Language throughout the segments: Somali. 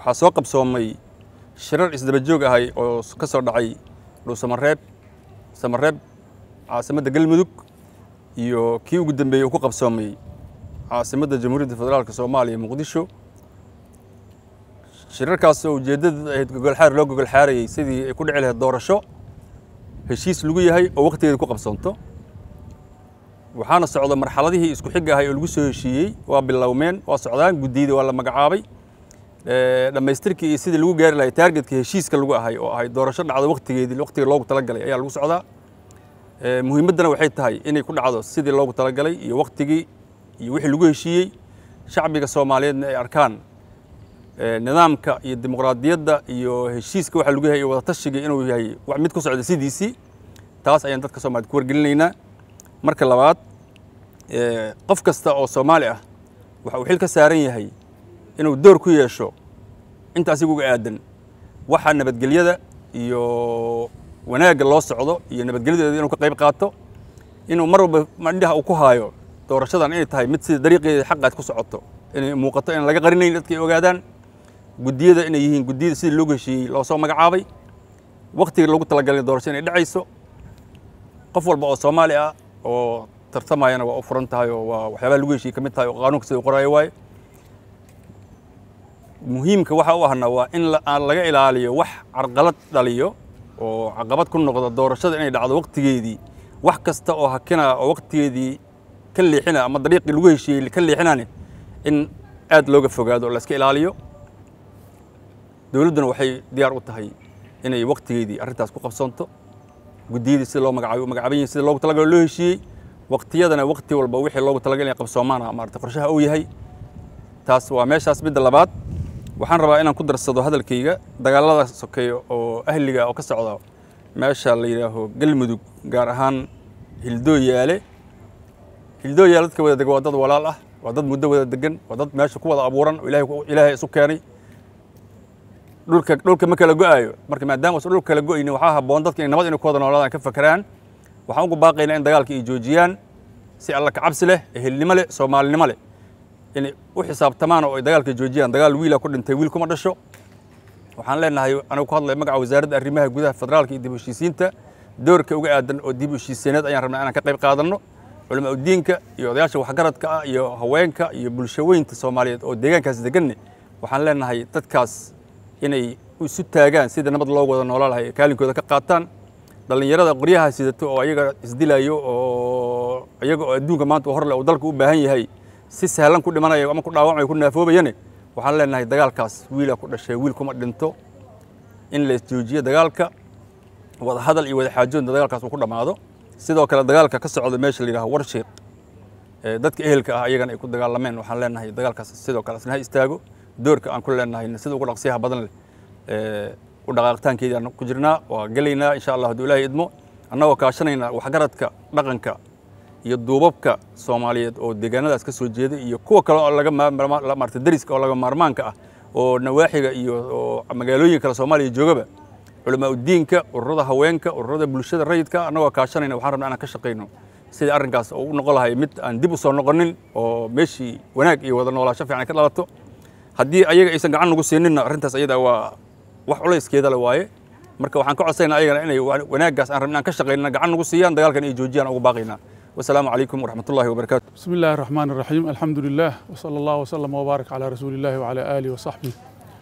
waxaa soo qabsoomay shirar isdaba joog ahay oo ka soo dhacay dhuusamareeb samareeb caasimadda galmudug iyo kii ugu dambeeyey uu ku qabsoomay caasimadda jamhuuriyadda federaalka soomaaliya muqdisho shirarkaas oo ujeeddada ahayd gogolxaar loo gogolxaarayey sidii ay ku dhici lahayd doorasho heshiis lagu yahay oo wakhtigeeda ku qabsoonto waxaana socda marxaladihii isku xig ahay oo lagu soo heshiiyey waa bilowmeen waa socdaan guddiyada waa la magacaabay dhammaystirkii iyo sidii lagu gaari lahay taargetka heshiiska lagu ahay oo ahay doorasho dhacdo wakhtigeedii wakhtiga loogu talagalay ayaa lagu socdaa muhiimaddana waxay tahay inay ku dhacdo sidii loogu talagalay iyo wakhtigii iyo wixii lagu heshiiyey shacbiga soomaaliyeedna ay arkaan nidaamka iyo dimuqraadiyadda iyo heshiiska waxa lagu yahay iyo wadatashiga inuu yahay mid ku socda sidiisii taas ayaan dadka soomaaliyed ku wargelinaynaa marka labaad qof kasta oo soomaali ah waxa uu xil ka saaran yahay inuu door ku yeesho inta asiga uga aadan waxa nabadgelyada iyo wanaagga loo socdo iyo nabadgelyadeeda inuu ka qayb qaato inuu mar walba mandhaha uu ku haayo doorashadan inay tahay mid sida dariiqeeda xaqaad ku socoto inay muuqato inaan laga qarinayn dadka ay ogaadaan guddiyada inay yihiin guddiyada sidii loogu heshiiyey loo soo magacaabay wakhtiga loogu talagalay doorasho inay dhacayso qof walba oo soomaali ah oo tartamayana waa u furan tahay oo waa waxyaabaha lagu heshiiyey ka mid tahay oo qaanuunka sida u qoraayo waaye muhiimka waxa u ahna waa in aan laga ilaaliyo wax carqalad dhaliyo oo caqabad ku noqda doorashada inay dhacdo wakhtigeedii wax kasta oo hakina oo wakhtigeedii ka leexina ama dariiqii lagu heshiiyey ka leexinane in aad looga fogaado oo la iska ilaaliyo dowladduna waxay diyaar u tahay inay wakhtigeedii arrintaas ku qabsoonto guddiyadii sida loo magacaabay u magacaaban yihin sida loogu talagalo loo heshiiyey wakhtiyadana wakhti walba wixii loogu talagal inay qabsoomaana maarata qorshaha uu yahay taas waa meeshaas midda labaad waxaan rabaa inaan ku darsado hadalkayga dagaalada sokeeyo oo ahliga oo ka socda meesha la yidhaaho galmudug gaar ahaan hildooyaale hildooyaale dadka wada dega waa dad walaal ah waa dad muddo wada degan waa dad meesha ku wada abuuran oo ilaahay isu keenay dhulka dhulka ma kala go'aayo marka maadaama usan dhulka kala go'aynin waxaa habboon dadka inay nabad inay ku wada noolaadaan ka fakeraan waxaan ugu baaqaynaa in dagaalka ay joojiyaan si alla ka cabsi leh ehelnimo leh soomaalinimo leh inay u xisaabtamaan oo ay dagaalka joojiyaan dagaal wiila ku dhintay wiil kuma dhasho waxaan leenahay anigu ku hadlaya magaca wasaaradda arrimaha gudaha federaalka iyo dib u heshiisiinta doorka uga aadan oo dib u heshiisiineed ayaan rabnaa inaan ka qayb qaadanno culamaa udiinka iyo odayaasha waxgaradka ah iyo haweenka iyo bulshaweynta soomaaliyeed oo deegaankaas deganne waxaan leenahay dadkaas inay isu taagaan sida nabad loo wada noolaa lahay kaalinkooda ka qaataan dhallinyarada qoryaha sidato oo ayaga isdilayo oo iyaga oo adduunka maanta horle uu dalka u baahan yahay si sahlan ku dhimanaya ama ku dhaawacmaya ku naafoobayane waxaan leenahay dagaalkaas wiila ku dhashay wiil kuma dhinto in la isjoojiyo dagaalka wada hadal iyo wada xaajoodna dagaalkaas uu ku dhammaado sidoo kale dagaalka ka socda meesha la yidhaho warshiiq dadka ehelka ah ayagana ay ku dagaalameen waxaan leenahay dagaalkaas sidoo kale asna ha istaago doorka aan ku leenahay sida ugu dhaqsiyaha badan leh u dhaqaaqitaankeedii aan ku jirnaa waa gelaynaa insha allah hadduu ilaahay idmo annagoo kaashanayna waxgaradka dhaqanka iyo duubabka soomaaliyeed oo deegaanadaas ka soo jeeda iyo kuwa kale oo laga maarta dariska oo laga maarmaanka ah oo nawaaxiga iyo magaalooyin kale soomaaliya joogaba culamaa udiinka ururada haweenka ururada bulshada rayidka annagoo kaashanayna waxaan rabnaa inaan ka shaqayno sidii arrinkaas oo u noqon lahay mid aan dib u soo noqonin oo meeshii wanaag iyo wada noolaasho fiican ka dhalato haddii ayaga aysan gacan nagu siininna arrintaas ayada waa wax culayskeeda le waaye marka waxaan ka codsaynaa ayagana inay wanaaggaas aan rabna aan ka shaqaynana gacan nagu siiyaan dagaalkan ay joojiyaan ugu baaqaynaa wasalaamu calaykum waraxmat ullahi wabarakaatu بسم الله الرحمن الرحيم الحمد لله وصلى الله وسلم وبارك على رسول الله وعلى آله وصحبه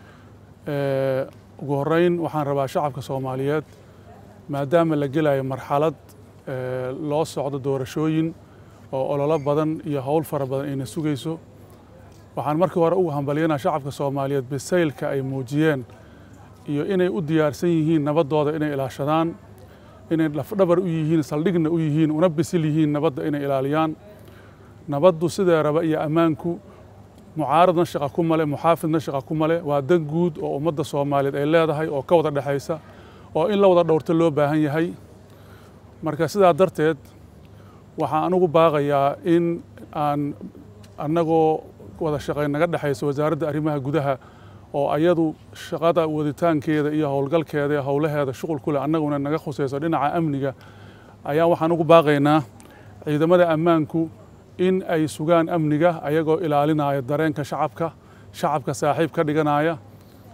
Ee, ugu horeyn waxaan rabaa shacabka soomaaliyeed maadaama la gelayo marxalad ee, loo socdo doorashooyin oo ololo badan iyo howl fara badan ayna sugayso waxaan markii hore ugu hambalyanaa shacabka soomaaliyeed bisaylka ay muujiyeen iyo inay u diyaarsan yihiin nabaddooda inay ilaashadaan inay lafdhabar u yihiin saldhigna u yihiin una bisil yihiin nabadda inay ilaaliyaan nabaddu sidee raba iyo ammaanku mucaaradna shaqa ku male muxaafidna shaqa ku male waa dan guud oo ummadda soomaaliyeed ay leedahay oo ka wada dhexaysa oo in la wada dhowrto loo baahan yahay marka sidaa darteed waxaan anugu baaqayaa in aan annagoo wada shaqayn naga dhexayso wasaaradda arrimaha gudaha oo ayadu shaqada waditaankeeda iyo howlgalkeeda iyo howlaheeda shuqul ku leh annaguna naga khusayso dhinaca amniga ayaa waxaan ugu baaqaynaa ciidamada ammaanku in ay sugaan amniga ayagoo ilaalinaya dareenka shacabka shacabka saaxiib ka dhiganaya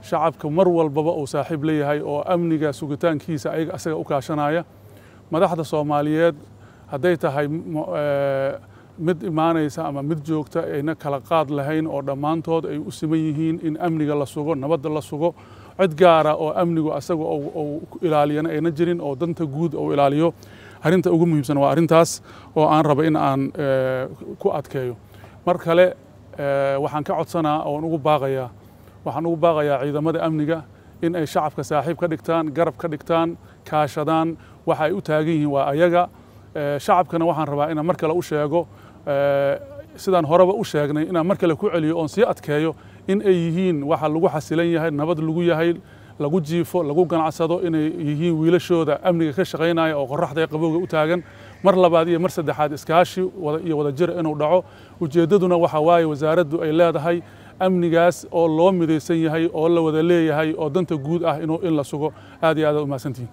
shacabka mar walbaba uu saaxiib leeyahay oo amniga sugitaankiisa ayaga asaga u kaashanaya madaxda soomaaliyeed hadday tahay mid imaanaysa ama mid joogta ayna kala qaad lahayn oo dhammaantood ay u siman yihiin in amniga la sugo nabadda la sugo cid gaara oo amnigu asaga uu ilaaliyana ayna jirin oo danta guud uu ilaaliyo arrinta ugu muhiimsan waa arrintaas oo aan raba in aan ku adkeeyo mar kale waxaan ka codsanaa oon ugu baaqayaa waxaan ugu baaqayaa ciidamada amniga in ay shacabka saaxiib ka dhigtaan garab ka dhigtaan kaashadaan waxa ay u taagan yihiin waa ayaga shacabkana waxaan rabaa inaan mar kale u sheego sidaan horeba u sheegnay inaan mar kale ku celiyo oon sii adkeeyo in ay yihiin waxa lagu xasilan yahay nabad lagu yahay lagu jiifo lagu ganacsado inay yihiin wiilashooda amniga ka shaqaynaya oo qoraxda ee qabowga u taagan mar labaad iyo mar saddexaad iskaashi iyo wadajir inuu dhaco ujeeddaduna waxa waaye wasaaraddu ay leedahay amnigaas oo loo midaysan yahay oo la wada leeyahay oo danta guud ah in la sugo aad iyo aad umahadsantihin